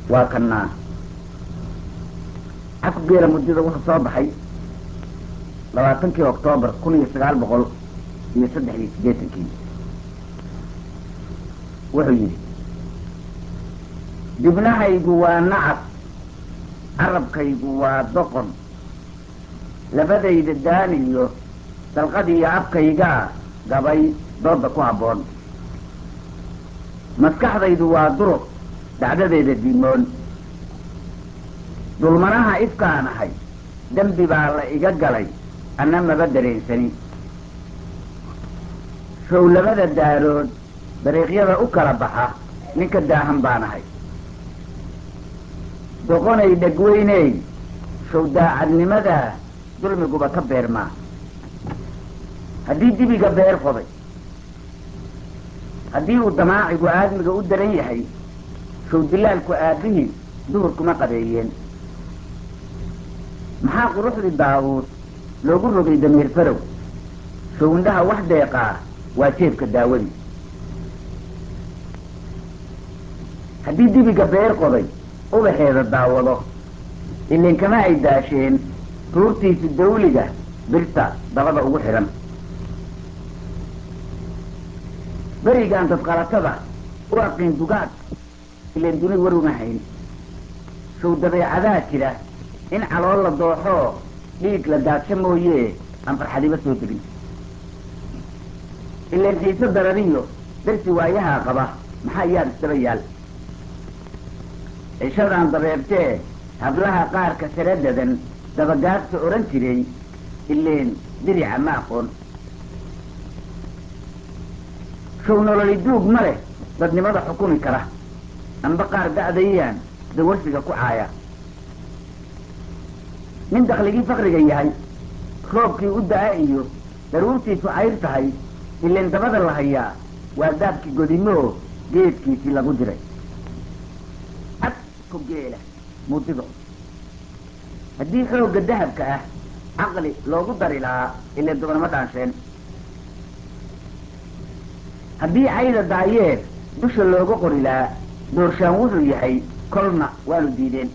waa kanaa caku geela muddada wuxuu soo baxay labaatankii oktoobar kun iyo sagaal boqol iyo saddex iyo siddeetankii wuxuu yidhi dibnahaygu waa nacab carabkaygu waa doqon labadayda daaniyo dalqadiiyo afkaygaa gabay dooda ku habboon maskaxdaydu waa duruq dacdadeeda diimoon dulmanaha ifkaan ahay dembi baa la iga galay anna maba dareensani showlamada daarood dariiqyada u kala baxa ninka daahan baan ahay doqonay dhegweyney show daacadnimadaa dulmiguba ka beermaa haddii dibiga beer qoday haddii uu damaacigu aadmiga u daran yahay show dilaalku aabbihii duhurkuma qabeeyeen maxaa quruxdii daawuud loogu rogay damiir farow show indhaha wax deeqaa waa jeebka daawadii haddii dibiga beer qoday ubaxeeda daawado ilin kama ay daasheen ruurtiisu dawliga birta dabada ugu xidhan berigaan dadqalatada u aqiin dugaag ileen duni war uma hayn show dabeecadaa jira in calool la dooxoo dhiig la daadsho mooye aan farxadiba soo degin ileen xiise darariyo darsi waayahaa qaba maxaa yaad isdaba yaal cishadaan dabeebtee hablaha qaarka sare dadan dabagaadka odhan jiray ileen dirica ma aqoon show nololi duug ma leh dadnimada xukumi kara amba qaar da'dayaan dawarsiga ku caaya nin dakhligii fakriga yahay roobkii u da'a iyo daruurtiisu cayr tahay ileen dabada la hayaa waa daabkii godimo geedkiisii lagu diray cad ku geela mudido haddii xoogga dahabka ah caqli loogu dari lahaa ileen dobanama dhaansheen haddii cayda daayeer dusha looga qori lahaa doorshaan wuxuu yahay kolna waanu diideen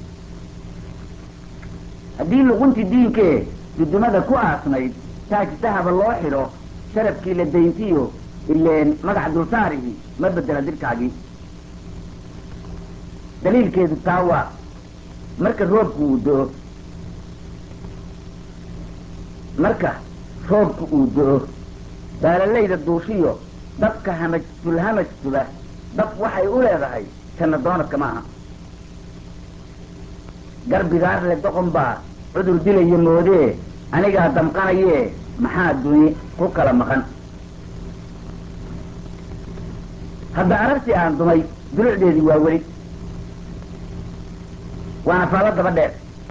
haddii luquntii diinkee dudumada ku aasnayd taaj dahaba loo xidho sharafkii la dayntiyo ileen magac dulsaarihii ma bedela dirkaagii daliilkeedu taa waa marka roobku uu do-o marka roobku uu do-o baalalayda duushiyo dabka hamaj dulhamajtuba dab waxay u leedahay janna doonadka ma aha garbigaar le doqon baa cudur dilaya moodee anigaa damqanayee maxaa duni ku kala maqan hadda arartii aan dumay dulucdeedii waa weli waana faalo daba dheer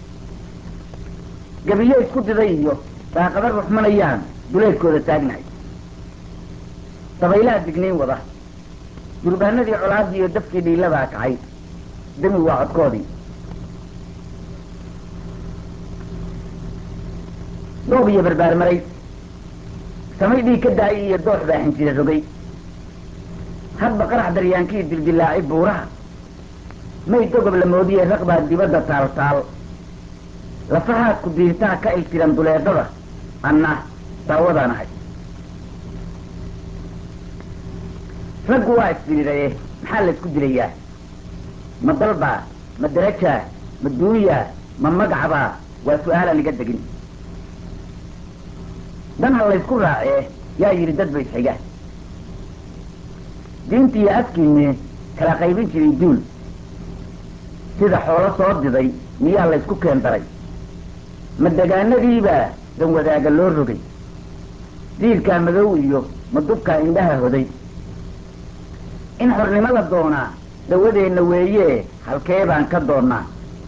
gabiyo isku diday iyo daaqada ruxmanayaan duleedkooda taagnahay dabaylaha digniin wada durbaanadii colaadii iyo dafkii dhiiladaa kacay demi waa codkoodii doob iyo barbaarmaray samay dhiig ka daayay iyo doox baa xinjida rogay hadba qarax daryaankii dildilaacay buuraha may dogob la moodiye raq baa dibadda taal taal lafahaadku diirtaa ka iltiran duleedada anna daawadaan ahay raggu waa isdiriiraye maxaa la isku dilayaa ma dalbaa ma darajaa ma duunyaa ma magacbaa waa su-aalaan iga degin dan ha laysku raacee yaa yidhi dad ba isxiga diintiiyo afkiinne kala qaybin jiray duul sida xoolo soo diday miyaa laysku keen daray ma degaanadiibaa dan wadaaga loo rogay diirkaa madow iyo ma dubkaa indhaha hoday in xornimo la doonaa dawadeenna weeye halkee baan ka doonnaa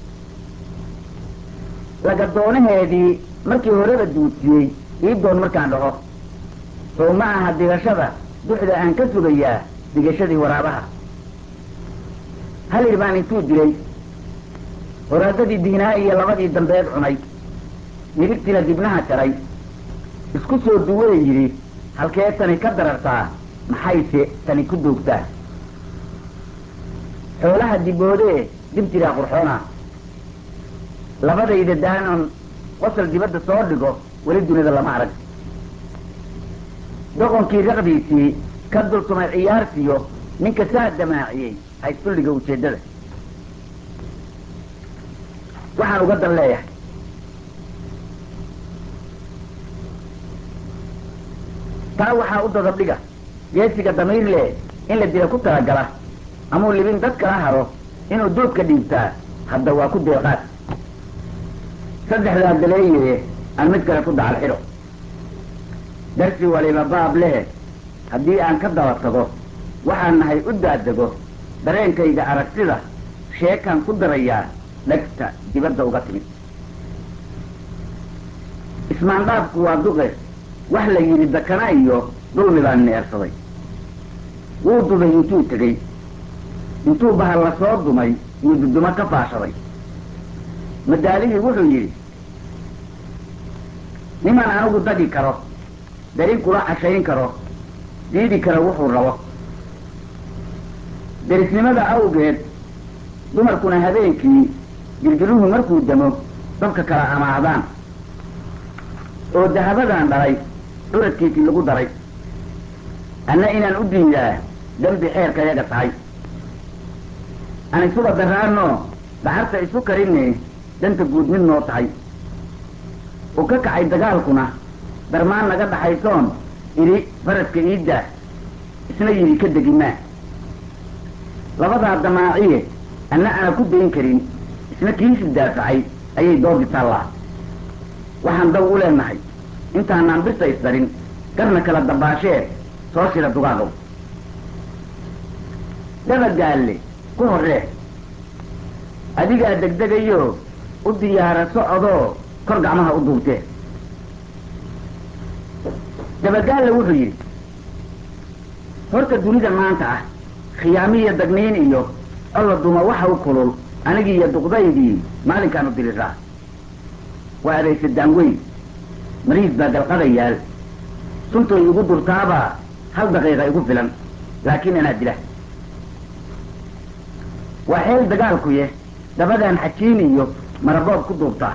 laga doonaheedii markii horeba duudsiyey ii doon markaan dhaho sow ma aha digashada duxda aan ka sugayaa digashadii waraabaha halir baan intuu dilay horaadadii diinaa iyo labadii dambeed cunay nibigtiina dibnaha jaray isku soo duwee yidhi halkee tani ka darartaa maxayse tani ku doogtaa xoolaha diboodee dib jiraa qurxoona labadayda daanon qosol dibadda soo dhigo weli dunida lama arag doqonkii raqdiisii ka dultumay ciyaartiyo ninka saa damaaciyey haystulliga ujeeddada waxaan uga dan leeyahay taa waxaa u dadabdhiga geesiga damiir leh in la dila ku talagala amuu libin dad kala haro inuu duubka dhiibtaa hadda waa ku deeqaad saddexdaa daleeye aan mid kale ku dacal xidho darsi waliba baab lehe haddii aan ka daba tago waxaan nahay u daadego dareenkayga aragtida sheekaan ku darayaa dhegta dibadda uga timid ismaandhaafku waa duqe wax la yidhi dakana iyo dulmi baan neersaday wuu dubay intuu tegey intuu bahal la soo dumay yuu dudumo ka faashaday madaalihii wuxuu yidhi niman anigu dagi karo darin kula cashayn karo diidi karo wuxuu rabo derisnimada awgeed dumarkuna habeenkii girgiruhu markuu damo dabka kala amaahdaan oo dahabadan dhalay curadkiisii lagu daray anna inaan u diidaa dembi xeerka yaga tahay aan isuba daraanoo dacarta isu karinne danta guud mid noo tahay u ka kacay dagaalkuna darmaan naga dhaxaysoon idhi faraska iiddaa isna yidhi ka degimaa labadaa damaaciye anna ana ku dayn karin isna kiisi daafacay ayay doodi taallaa waxaan daw u leenahay intaanaan birta isdarin garna kala dabaashee soo shira dugaagow dabagaalle ku horree adigaa degdegayo u diyaara socodoo kor gacmaha u duubtee dabagaalle wuxuu yidhi horta dunida maanta ah khiyaamiyo dagniin iyo alla duma waxa u kulul anigii iyo duqdaydii maalinkaanu diriraa waa adaysadaan weyn mariis baa galqada yaal suntoy igu durtaabaa hal daqiiqa igu filan laakiin anaa dila waa xeel dagaalkuye dabadaan xajiin iyo maraboob ku duubtaa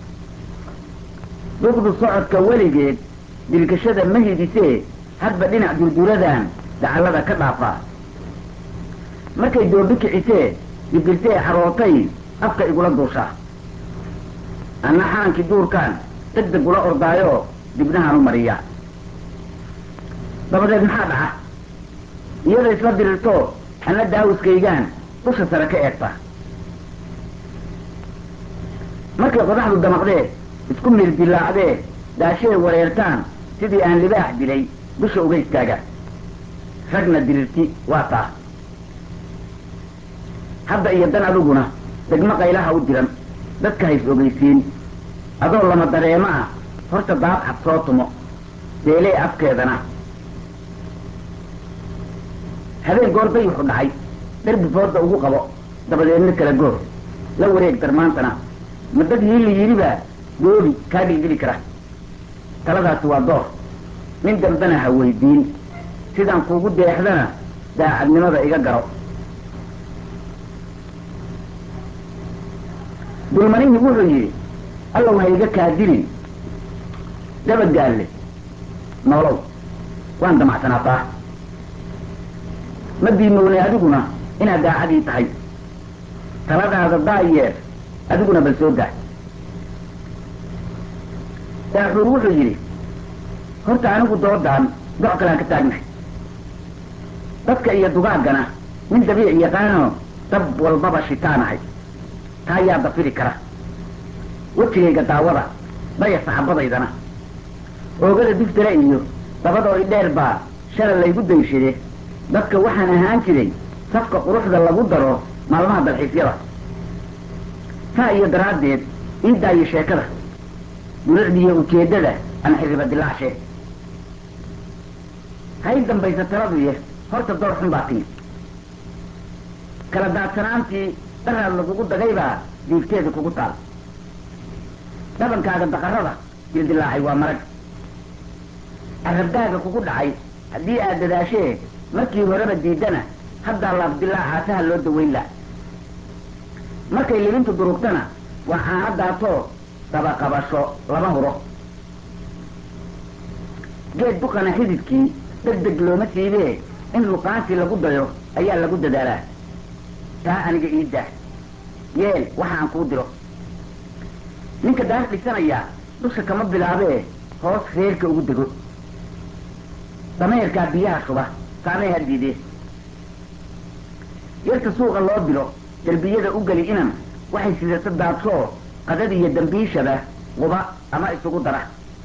duqdu socodka weligeed dilgashada ma hidisee hadba dhinac durduradan dacallada ka dhaafaa markay doobi kicisee dibirtee xarootay afka igula duushaa anna xaankii duurkaan deg deg ula ordaayoo dibnahaan u mariyaa dabadeed maxaa dhaca iyada isla dirirto anna daawiskaygaan dusha sare ka eegta markay qodaxdu damaqdee isku mirdilaacdee daashee wareertaan sidii aan libaax dilay dusha uga istaaga ragna dirirti waa taa hadda iyo dan adiguna degmo qaylaha u diran dadka hays ogeysiin adoo lama dareemo ah horta daad cad soo tumo deelee afkeedana habeen goor dayuxu dhacay derbi fooda ugu qabo dabadeedna kala goor la wareeg darmaantana ma dad hiili yidhibaa goobi kaa dhilgeli kara taladaasi waa door nin dambena ha weydiin sidaan kuugu deexdana daacadnimada iga garo dulmanihii wuxuu yidhi allow ha iga kaadilin dabagaalle noolow waan damacsanaataa ma diimownay adiguna inaad daacadii tahay taladaada daayeer adiguna bal soo daa daaxuur wuxuu yidhi horta anigu doodaan doc kalaan ka taagnahay dadka iyo dugaaggana nin dabiic yaqaanoo dab walbaba shitaanahay taa yaa dafiri kara wejigayga daawada daya saxabadaydana oogada diftara iyo dabadoo idheer baa shalay laygu dayshade dadka waxaan ahaan jiray safka quruxda lagu daro maalmaha dalxiisyada taa iyo daraaddeed ii daayo sheekada durucdiiyo ujeeddada aan xiriba dilaacshe hay dambaysa taladuye horta door xun baa timi kala daadsanaantii dharaad lagugu dagaybaa diigteeda kugu taal dhabankaaga daqarada dildilaacay waa marag carabdaaga kugu dhacay haddii aad dadaashee markii horeba diidana haddaa laabdilaaca saha loo dawayn la markay libintu durugtana waa caanadaasoo dabaqabasho lama huro geed duqana xididkii deg deg looma siibee in luqaantii lagu dayo ayaa lagu dadaalaa taa aniga ii dah yeel waxa aan kuu diro ninka daar dhisanayaa dusha kama bilaabee hoos reerka ugu dego dameerkaa biyaha shuba saamee ha diidee yarta suuqa loo dilo derbiyada u geli inan waxay sidata daadshoo qadad iyo dambiishaba quba ama isugu dara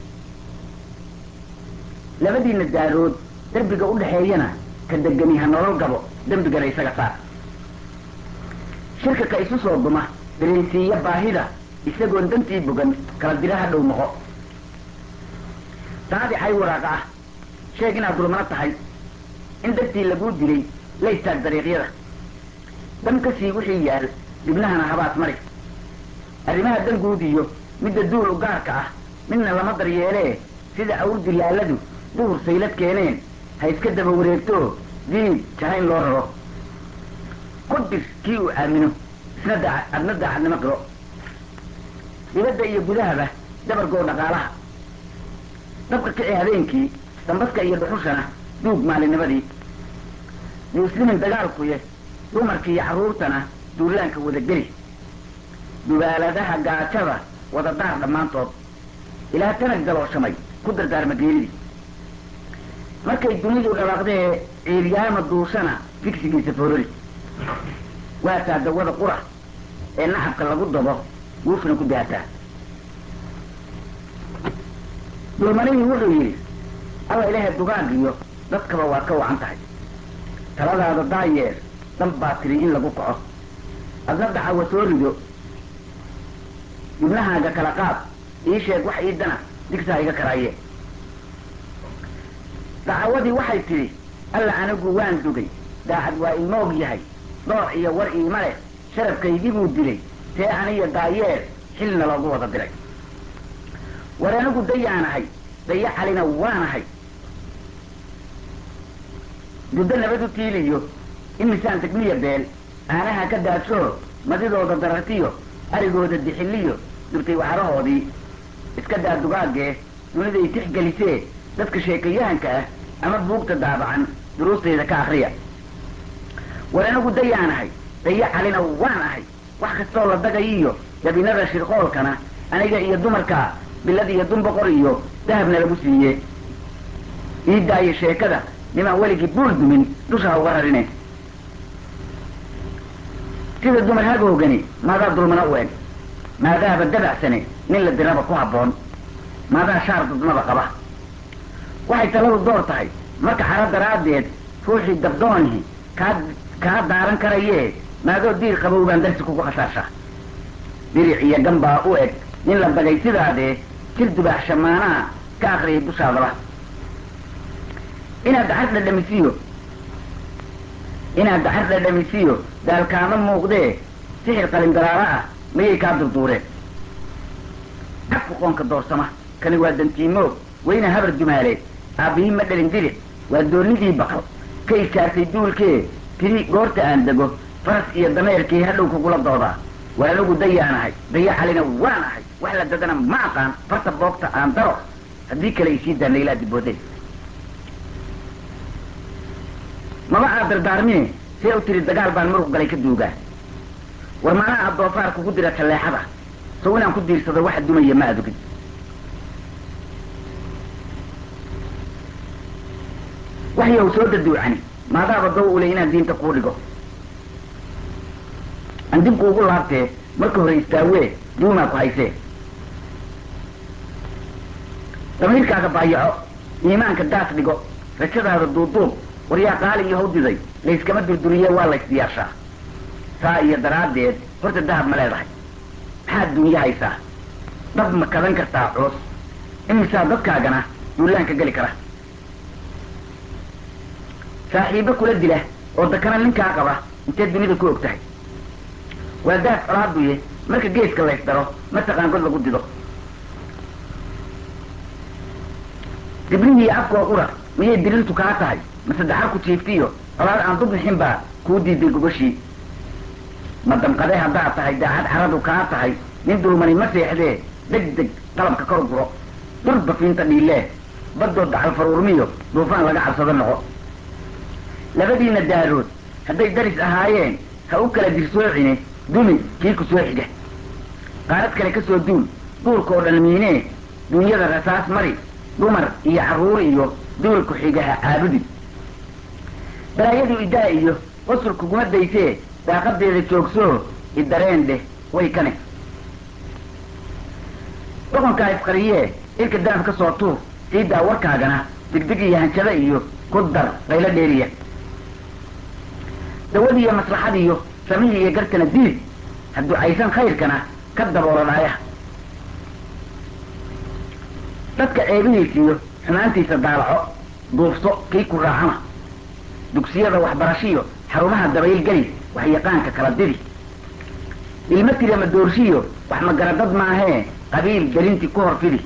labadiina daarood derbiga u dhaxeeyana ka degani ha nolol gabo dembigana isaga saar shirka ka isu soo duma dareensiiya baahida isagoon dantii bogan kala dira ha dhow noqo daadicay waraaqa ah sheeg inaad dulmano tahay in dartii laguu dilay la istaag dariiqyada dam ka sii wixii yaal dibnahana habaas mari arrimaha danguud iyo midda duul u gaarka ah midna lama daryeelee sida awr dilaaladu duhur saylad keeneen ha iska daba wareegtoo diib jahayn loo raro ku dir kii uu aamino isna daa adna daacadnimo qiro dibadda iyo gudahaba dabargoo dhaqaalaha dabka kici habeenkii dambaska iyo dhuxushana duug maalinimadii yuuslimin dagaalkuye dumarkii iyo carruurtana duulaanka wada geli dubaaladaha gaajada wada daar dhammaantood ilaa tanag galooshamay ku dardaarma geelidii markay dunidu dhawaaqdee ciiryaama duushana figsigiisa forori waataa dawada qura ee nacabka lagu dabo guufna ku daataa dulmanihii wuxuu yidhi alla ilaahay dugaagiyo dadkaba waad ka wacan tahay taladaada daayeer dal baa tiri in lagu kaco adna dacawa soo rido dibnahaaga kala qaad ii sheeg wax ii dana digsaa iga karaaye dacawadii waxay tidhi alla anigu waan dugay daacad waa imoog yahay dooc iyo war iima leh sharafkaygibuu dilay see aniyo daayeer xilna loogu wada diray war anigu dayaanahay daya calina waanahay duddo nabad u tiiliyo imisaan degmiya beel aanaha ka daadshoo madidooda darartiyo arigooda dixiliyo durtay waxarahoodii iska daa dugaagee duniday tixgelisee dadka sheekayahanka ah ama buugta daabacan duruustayda ka akriya war anigu dayaanahay daya calina waan ahay wax kastoo la dagayiyo dabinada shirqoolkana aniga iyo dumarka bilad iyo dunboqor iyo dahabna lagu siiye ii daayo sheekada nimaan weligii buul dumin dusha ha uga rarine sida dumar hagoogani maadaa dulmana u eg maadaaba dabacsane nin la diraba ku habboon maadaa shaar dadnaba qaba waxay taladu door tahay marka xaro daraaddeed ruuxii dabdoonihi kaa kaa daaran karayee maadoo diir qabow baan darsi kugu khasaashaa diric iyo gambaa u eg nin la dagay sidaadee jir dubaax shamaanaha ka akriyay dushaadaba inaad dacar dhadhamisiyo inaad dacar dhadhamisiyo daalkaama muuqdee sixir qalin daraaro ah mayay kaa durduureen cabku qoonka doorsama kani waa dantiimoog weyna habar dumaaleed aabbihii ma dhalin diric waa doonidii baqal ka iskaartay duulkee tiri goorta aan dego faras iyo dameerkii hadhow kugula doodaa war anigu dayaanahay daya calina waan ahay wax la dadana ma aqaan farta boogta aan daro haddii kale isii daa naylaa dibooday maba aad dardaarmine see u tiri dagaal baan muruq galay ka duugaa war maanaha aad doofaar kugu dira talleexada sow inaan ku diirsado waxa dumaya ma adugin waxyow soo daduucani maadaaba dow ule inaan diinta kuu dhigo aan dib kuugu laabtee marka hore istaawee duumaa ku haysee damiirkaaga baayaco iimaanka daas dhigo rajadaada duuduub waryaa qaali iyo hawdiday layskama durduriye waa laysdiyaashaa saa iyo daraaddeed horta dahab ma leedahay maxaad dunya haysaa dab ma kadan kartaa culus imisaa dadkaagana duulaanka geli kara saaxiibo kula dila oo dakana ninkaa qaba intee dunida ku og tahay waa daaf colaaduye marka geeska lays daro mataqaan god lagu dido dibnihii afkoo qura miyay dirintu kaa tahay mase daxar ku jiiftiyo colaad aan dub nixin baa kuu diiday gogashii ma damqade haddaad tahay daacad caradu kaa tahay nin dulmani ma seexdee deg deg qalabka kor guro durba fiinta dhiilee baddood dacal faruurmiyo duufaan laga cabsado noqo labadiina daarood hadday daris ahaayeen ha u kala dirsoocine dumi kii ku soo xiga qaarad kale ka soo duul duurka oo dhan miinee dunyada rasaas mari dumar iyo carruur iyo duulku xigaha caabudi balaayadu idaa iyo qosol kuguma daysee daaqadeeda joogsoo idareen dheh way kane doqonkaa isqariyee ilka daaf ka soo tuur ciiddaa warkaagana digdig iyo hanjada iyo ku dar qaylo dheeriya dawadiiyo maslaxadiiyo samihii iyo garkana diid hadduu aysan khayrkana ka daboolo dhaayaha dadka ceebihiisiyo xumaantiisa daalaco duufso kii ku raacana dugsiyada waxbarashiyo xarumaha dabayl geli waxyaqaanka kala didi ilmo tirama doorshiyo wax magaradad maahee qabiil gelintii ku hor fidi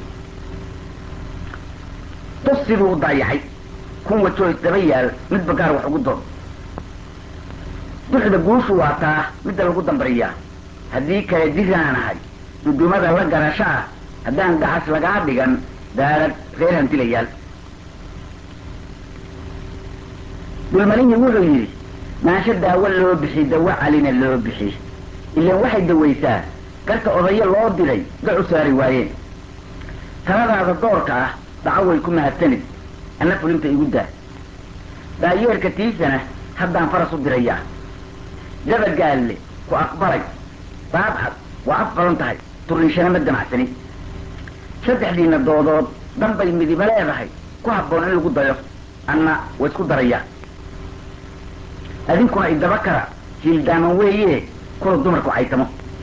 tus siduu u daayacay kun wajoo isdaba yaal midba gaar wax ugu doon duxda guushu waa taa midda lagu dambariyaa haddii kale diraanahay dudumada la garasho ah haddaan dacas lagaa dhigan daarad reer hantilayaal dulmanihii wuxuu yidhi maansho daawo loo bixi dawo calina loo bixi ilaan waxay dawaysaa garka odayo loo diray dac u saari waayeen taladaada doorka ah dhaco way ku mahadsanid anna fulinta igu daa daayeerka tiisana haddaan faras u dirayaa dabagaalle ku aqbalay baabcad waa af badan tahay turriishana ma damacsani saddexdiina doodood danbay midiba leedahay ku habboon in lagu dayo anna wa isku darayaa adinkuna idaba kara hiildaaman weeye kula dumarku caytamo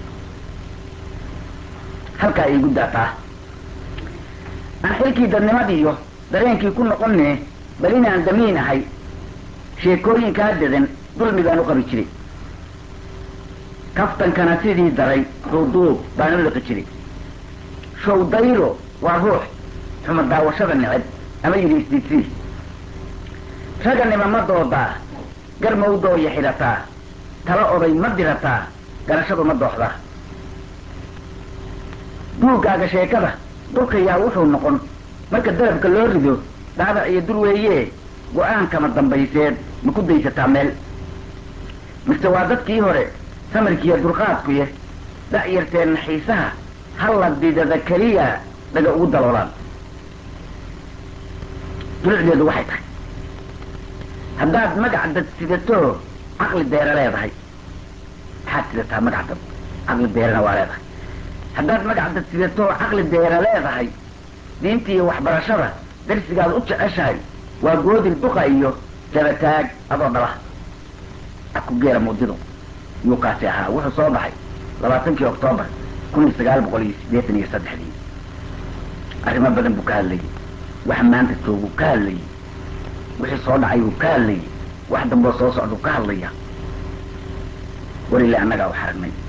halkaa iigu daataa aan xilkii dadnimadiiyo dareenkii ku noqonne bal inaan damiin ahay sheekooyinkaa dadan dulmi baan u qabi jiray kaftankana sidii daray duuduub baan u liqi jiray showdayro waa ruux xuma daawashada neceb ama yidhi isdiidsii raganima ma doodaa gar mawdooya xidhataa tala oday ma dirataa garashadu ma dooxdaa duugaaga sheekada dulkayaa wuxuu noqon marka darabka loo rido dhaabac iyo dur weeye go-aankama dambayseed ma ku daysataa meel mise waa dadkii hore samirkiiyo dulqaadkuye da'yarteenna xiisaha halla didada keliya dhaga ugu daloolaan dulucdeedu waxay tahay haddaad magac dad sidatoo caqli deera leedahay maxaad sidataa magac dad caqli deerana waa leedahay haddaad magac dad sidatoo caqli deera leedahay diinta iyo waxbarashada darsigaad u jeceshahay waa goodil duqa iyo dabataag adoo dhala aku geera mudidu yuu kaasi ahaa wuxuu soo baxay labaatankii oktoobar kun iyo sagaal boqol iyo siddeetan iyo saddexdii arrimo badan buu ka hadlayay wax maanta jooguu ka hadlayay wixii soo dhacay buu ka hadlayay wax damboo soo socduu ka hadlaya welilah annagaa u xaragnay